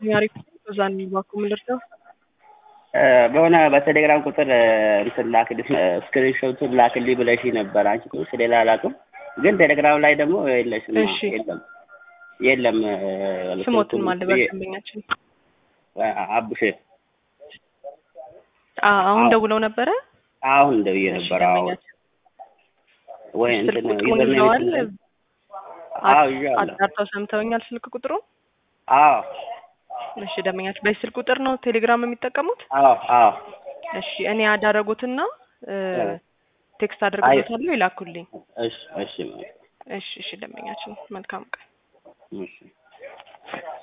አሪፍ እዛ እንባኩ ምልርተው በሆነ በቴሌግራም ቁጥር እንትን ላክልሽ ስክሪንሾቱን ላክልኝ ብለሽ ነበር። አንቺ ቁጥር ሌላ አላውቅም፣ ግን ቴሌግራም ላይ ደግሞ የለሽም። እሺ። የለም የለም። ስሞትን ማለበት ደንበኛችን አቡሼ አ- አሁን ደውለው ነበረ። አሁን ደውዬ እሺ፣ ነበር። አዎ ደንበኛችን ወይ ስልክ እንትን ቁጥሩን ዩዘርኔም ይዘዋል። እንትን- አዎ ይዣለሁ። አጣርተው ሰምተውኛል። ስልክ ቁጥሩ አዎ እሺ፣ ደንበኛችን በዚህ ስልክ ቁጥር ነው ቴሌግራም የሚጠቀሙት። አዎ አዎ እሺ፣ እኔ ያዳረጉትና እ፣ እ። ቴክስት አድርገውታለሁ ይላኩልኝ። እሺ እሺ እሺ፣ እሺ፣ ደንበኛችን መልካም ቀን። እሺ